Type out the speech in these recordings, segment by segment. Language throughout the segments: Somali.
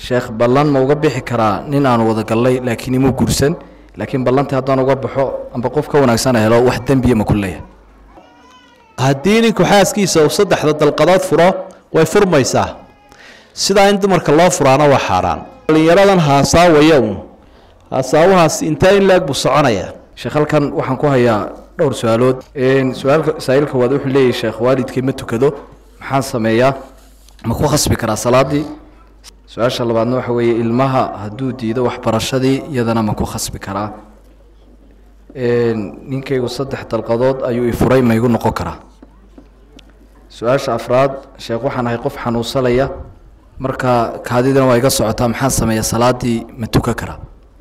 sheekh ballan ma uga bixi karaa nin aanu wada gallay laakiin imuu guursan laakiin ballantii haddaan uga baxo amba qof ka wanaagsan helo wax dembiya ma ku leeyahay haddii ninku xaaskiisa uu saddexda dalqadood furo way furmaysaa sidaa in dumarka loo furaana waa xaaraan dhallinyaradan haasaawaya uun haasaawahaas intaa in laag buu soconayaa sheekh halkan waxaan ku hayaa dhowr su-aalood su-aalka saa-iilka waad wuxuu leeyahy sheekh waalidkii ma tukado maxaan sameeyaa ma ku khasbi karaa salaadii su-aasha labaadna waxa weeye ilmaha hadduu diido waxbarashadii iyadana ma ku khasbi karaa ninkaygu saddex dalqadood ayuu i furay ma igu noqon karaa su-aasha afraad sheekh waxaan ahay qof xanuunsanaya marka kaadidana waa iga socotaa maxaan sameeya salaadii ma tukan karaa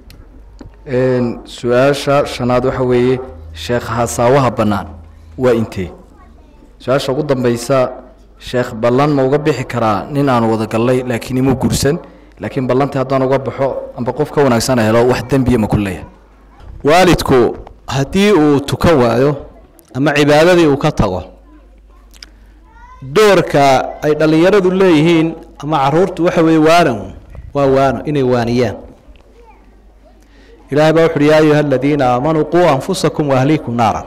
su-aasha shanaad waxa weeye sheekh hasaawaha bannaan waa intee su-aasha ugu dambeysa sheekh ballan ma uga bixi karaa nin aanu wada gallay laakiin imuu guursan laakiin ballantii haddaan uga baxo amba qof ka wanaagsan helo wax dembiya ma ku leeyahay waalidku haddii uu tukan waayo ama cibaadadii uu ka tago doorka ay dhallinyaradu leeyihiin ama caruurtu waxa weeye waanan waa waano inay waaniyaan ilahay baa wuxu uhi yaa ayuha aladiina aamanuu quu anfusakum waahliikum naaran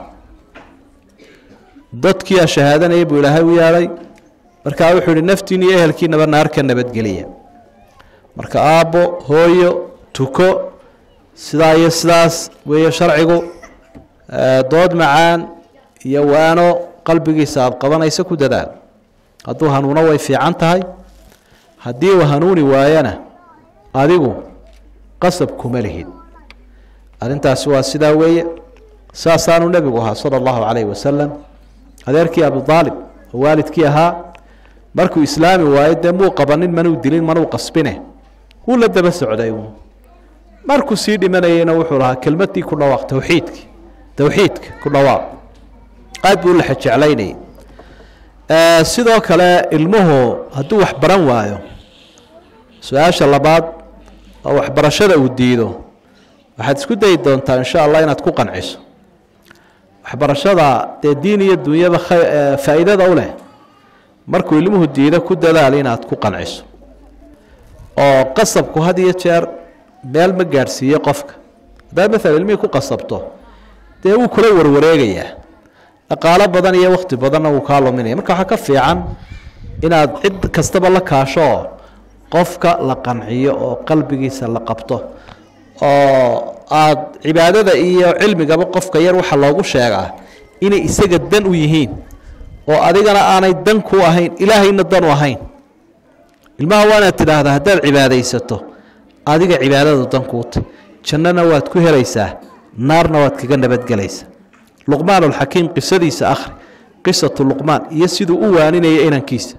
dadkiia shahaadanaya buu ilaahay u yeedhay markaa wuxuu ihi naftiin iyo ehelkiinaba naar ka nabadgeliya marka aabbo hooyo tuko sidaa iyo sidaas weeye sharcigu dood macaan iyo waano qalbigiisa aada qabanaysa ku dadaal hadduu hanuuno way fiican tahay haddii uu hanuuni waayana adigu qasab kuma lihid arrintaasi waa sidaa weeye saasaanu nebigu ahaa sala allahu calayhi wasalam adeerkii abudaalib oo waalidkii ahaa markuu islaami waayo dee muu qabanin manuu dilin manuu qasbine wuu la daba socday markuu sii dhimanayeyna wuxuu lahaa kelmadii ku dhawaaq towxiidki towxiidka ku dhawaaq aad buu la jeclaynayay sidoo kale ilmuhu hadduu wax baran waayo su-aasha labaad oo waxbarashada uu diido waxaad isku dayi doontaa insha allah inaad ku qanciso waxbarashada dee diin iyo dunyaba faa'iidada u leh markuu ilmuhu diido ku dadaal inaad ku qanciso oo qasabku had iyo jeer meel ma gaadhsiiye qofka haddaad maalan ilmihii ku qasabto dee wuu kula warwareegayaa dhaqaalo badan iyo wakti badanna wuu kaa luminaya marka waxaa ka fiican inaad cid kastaba la kaasho oo qofka la qanciyo oo qalbigiisa la qabto oo aada cibaadada iyo cilmigaba qofka yar waxaa loogu sheegaa inay isaga dan u yihiin oo adigana aanay dan ku ahayn ilaahayna dan u ahayn ilmaha waa inaad tidhaahdaa haddaad cibaadaysato adiga cibaadadu dan kuuta jannana waad ku helaysaa naarna waad kaga nabadgelaysaa luqmaan alxakiim qisadiisa akhri qisatu luqmaan iyo siduu u waaninaya inankiisa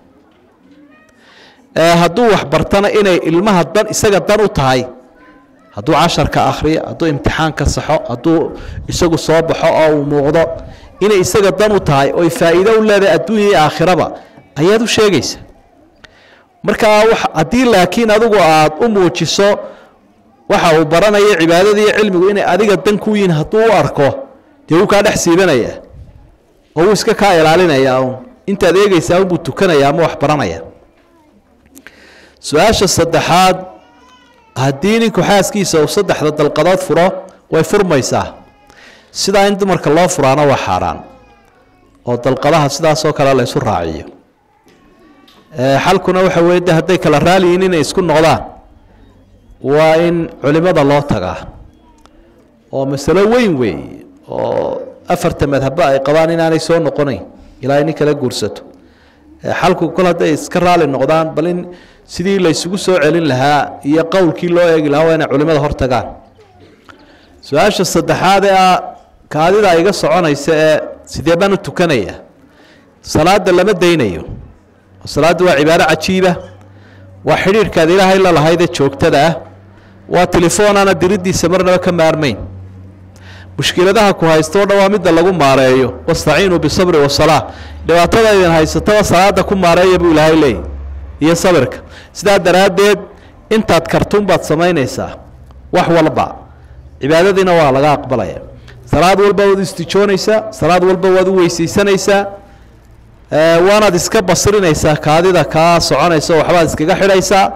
hadduu waxbartana inay ilmaha dan isaga dan u tahay hadduu casharka akhriyo hadduu imtixaanka saxo hadduu isagu soo baxo oo uu muuqdo inay isaga dan u tahay oy faa'iido u leedahay adduunya iyo aakhiraba ayaad u sheegaysa markaa haddii laakiin adigu aada u muujiso waxa uu baranayo cibaadada iyo cilmigu inay adiga dan ku yihiin hadduu u arko dee wuu kaa dhex siibanaya oo wuu iska kaa ilaalinaya un intaad eegeysaa unbuu tukanaya ama wax baranaya su-aasha saddexaad haddii ninku xaaskiisa uu saddexda dalqadood furo way furmaysaa sidaa in dumarka loo furaana waa xaaraan oo dalqadaha sidaasoo kale la ysu raaciyo xalkuna waxa weye de hadday kala raaliyiin inay isku noqdaan waa in culimada loo tagaa oo masalo weyn weeye oo afarta madhabba ay qabaan inaanay soo noqonayn ilaa nin kala guursato xalku kol hadday iska raali noqdaan bal in sidii la ysugu soo celin lahaa iyo qowlkii loo eegi lahaa waa inay culimada hor tagaan su-aasha saddexaad ee ah kaadida iga soconaysa ee sidee baan u tukanaya salaada lama daynayo salaadda waa cibaaro cajiiba waa xidhiirhkaad ilaahay la lahaydee joogtada ah waa telefoonana diriddiisa marnaba ka maarmayn mushkiladaha ku haysta o dhan waa midda lagu maareeyo wastaciinuu bisabri wasalaa dhibaatada idin haysataba salaada ku maareeya buu ilaahay leeyay iyo sabirka sidaa daraaddeed intaad kartuun baad samaynaysaa wax walba cibaadadiina waa laga aqbalaya salaad walba waad istijoonaysaa salaad walba waad u weysaysanaysaa waanaad iska basirinaysaa kaadida kaa soconaysa waxbaad iskaga xidhaysaa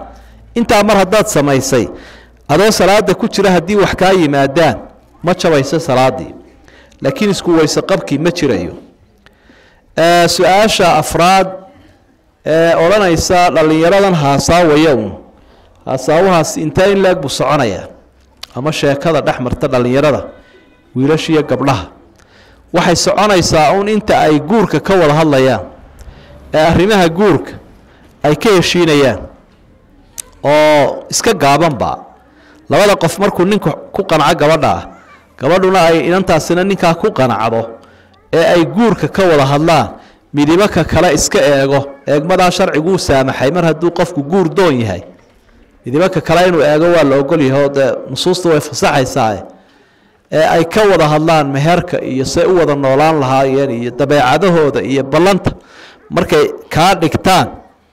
intaa mar haddaad samaysay adoo salaada ku jira haddii wax kaa yimaadaan ma jabayso salaadii laakiin isku weyse qabkii ma jirayo su-aasha afraad ee odhanaysa dhallinyaradan haasaawaya un haasaawahaas intaa in laeg buu soconayaa ama sheekada dhex marta dhallinyarada wiilashiiyo gabdhaha waxay soconaysaa un inta ay guurka ka wada hadlayaan ee arrimaha guurka ay ka heshiinayaan oo iska gaabanba labada qof markuu ninku ku qanco gabadha ah gabadhuna ay inantaasina ninkaa ku qanacdo ee ay guurka ka wada hadlaan midibaka kale iska eego eegmadaa sharciguu saamaxay mar hadduu qofku guur doon yahay midibaka kale inuu eego waa la ogol yahay oo dee nusuusta way fasaxaysaa ee ay ka wada hadlaan meherka iyo say u wada noolaan lahaayeen iyo dabeecadahooda iyo ballanta markay kaa dhigtaan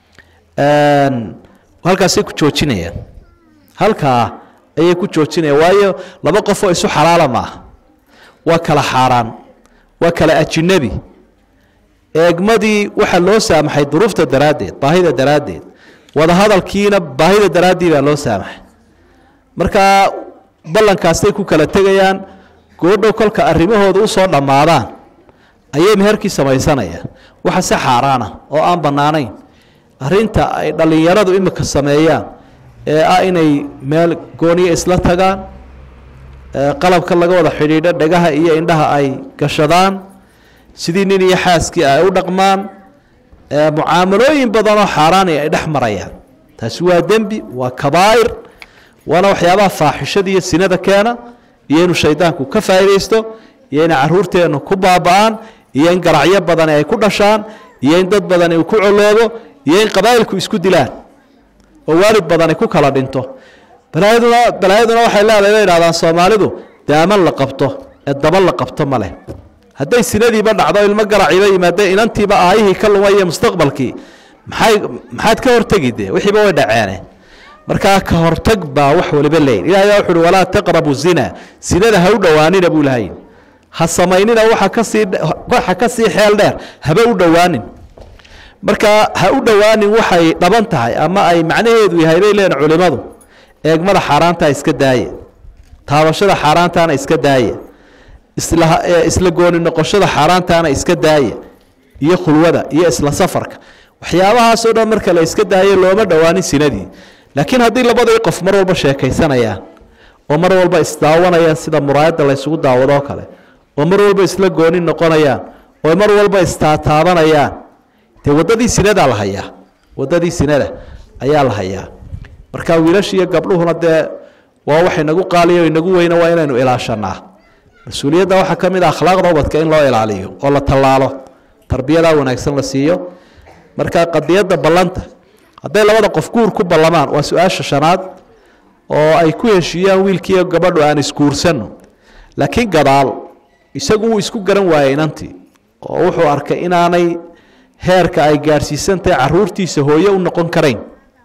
halkaasay ku joojinayaan halkaa ayay ku joojinayaan waayo laba qof oo isu xalaala maaha waa kala xaaraan waa kala ajinabi eegmadii waxaa loo saamaxay duruufta daraaddeed baahida daraaddeed wadahadalkiina baahida daraaddii baa loo saamaxay markaa ballankaasay ku kala tegayaan goodhow kolka arrimahooda usoo dhammaadaan ayay meherkii samaysanayaan waxa si xaaraana oo aan bannaanayn arrinta ay dhallinyaradu imika sameeyaan ee ah inay meel gooniya isla tagaan qalabka laga wada xidhiidho dhegaha iyo indhaha ay gashadaan sidii nin iyo xaaskii ay u dhaqmaan mucaamalooyin badanoo xaaraani ay dhex marayaan taasi waa dembi waa kabaa'ir waana waxyaabaha faaxishada iyo sinada keena iyo inuu shaydaanku ka faa'iidaysto iyo inay caruurteennu ku baaba'aan iyo in garacyo badani ay ku dhashaan iyo in dad badani uu ku coloobo iyo in qabaa'ilku isku dilaan oo waalid badani ku kala dhinto balaayaduna balaayaduna waxay leedahay bay idhahdaan soomaalidu daaman la qabto ee daba la qabto ma leh hadday sinadiiba dhacdo ilmo garaciiba yimaadeen inantiiba aayihii ka lumaya mustaqbalkii maxay maxaad ka hortegi dee wixiiba way dhaceene markaa ka hortag baa wax waliba leeyin ilahay baa wuxu uhi walaa taqrabu zina sinada ha u dhowaanina buu lahay ha samaynina waxa kasii waxa ka sii xeel dheer haba u dhowaanin marka ha u dhowaanin waxay dhaban tahay ama ay macnaheedu yahay bay leeyihin culimadu eegmada xaaraantaa iska daaye taabashada xaaraantaana iska daaye isla isla gooni noqoshada xaaraantaana iska daaye iyo khulwada iyo isla safarka waxyaabahaasoo dhan marka la iska daayo looma dhowaanin sinadii laakiin haddii labadii qof mar walba sheekaysanayaan oo mar walba isdaawanayaan sida muraayadda laysugu daawadoo kale oo mar walba isla gooni noqonayaan oo mar walba istaataabanayaan dee waddadii sinadaa la hayaa waddadii sinada ayaa la hayaa marka wiilasha iyo gabdhuhuna dee waa wax inagu qaaliyo inagu weyna waa inaynu ilaashanaa mas-uuliyadda waxaa ka mid a akhlaaqda ubadka in loo ilaaliyo oo la tallaalo tarbiyadaa wanaagsan la siiyo marka qadiyadda ballanta hadday labada qof guur ku ballamaan waa su-aasha shanaad oo ay ku heshiiyaan wiilkiiyo gabadhu aan isguursanno laakiin gadaal isagu wuu isku garan waayey inantii oo wuxuu arkay inaanay heerka ay gaadhsiisantahay caruurtiisa hooye u noqon karayn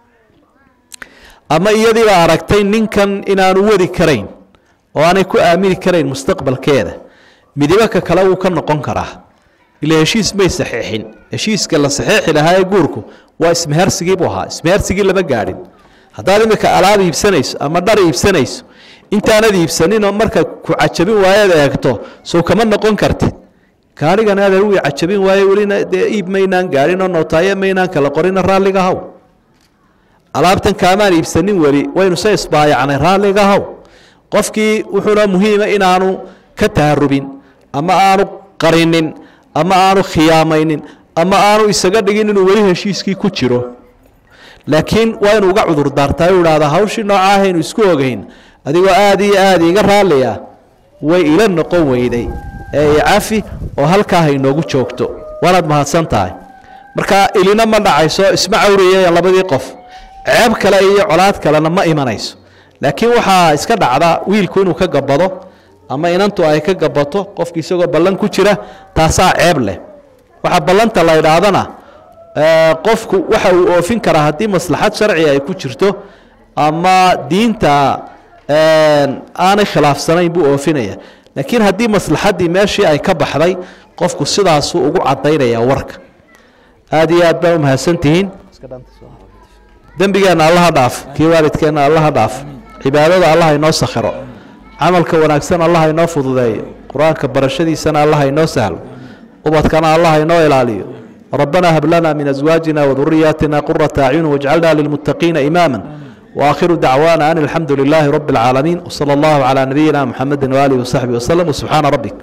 ama iyadiiba aragtay ninkan inaanu wadi karayn oo aanay ku aamini karayn mustaqbalkeeda midibaka kale wuu ka noqon karaa ila heshiis may saxiixin heshiiska la saxiixi lahaa ee guurku waa ismehersigii buu ahaa ismehersigii lama gaadhin haddaad imika alaab iibsanayso ama dhar iibsanayso intaanad iibsaninoo marka ku cajabin waayaad eegto sow kama noqon kartid gaarigan adeer wii cajabin waaye welina dee iib maynaan gaadhin oo nootaaye maynaan kala qorina raalliga haw alaabtan kaamaan iibsanin weli waynu se isbaayacnay raalliga haw qofkii wuxuuna muhiima inaanu ka taharubin ama aanu qarinin ama aanu khiyaamaynin ama aanu isaga dhigin inuu weli heshiiskii ku jiro laakiin waa inuu uga cudur daartaa u ihahda hawshii noocaahaynu isku ogeyn adigoo aada iyo aada iga raalliya way ila noqon weyday ee icafi oo halkaa haynoogu joogto waanaad mahadsan tahay marka ilina ma dhacayso isma cawriyayaan labadii qof ceeb kale iyo colaad kalena ma imanayso laakiin waxaa iska dhacda wiilku inuu ka gabado ama inantu ay ka gabato qofki isagoo ballan ku jira taasaa ceeb leh waxaa ballanta la idhaahdana qofku waxa uu oofin karaa haddii maslaxad sharci ay ku jirto ama diinta aanay khilaafsanayn buu oofinaya laakiin haddii maslaxaddii meeshii ay ka baxday qofku sidaasuu ugu cadaynaya warka aada iyo aad baa umahadsantihiin dembigeenna allaha dhaaf kii waalidkeenna allaha dhaaf cibaadada allah inoo sakhiro camalka wanaagsan allah inoo fududeeyo qur-aanka barashadiisana allah inoo sahlo ubadkana allah inoo ilaaliyo ربنا هب لنا من أزواجنا وذرياتنا قرة أعين واجعلنا للمتقين إماما وآخر دعوانا أن الحمد لله رب العالمين وصلى الله على نبينا محمد وآله وصحبه وسلم وسبحان ربك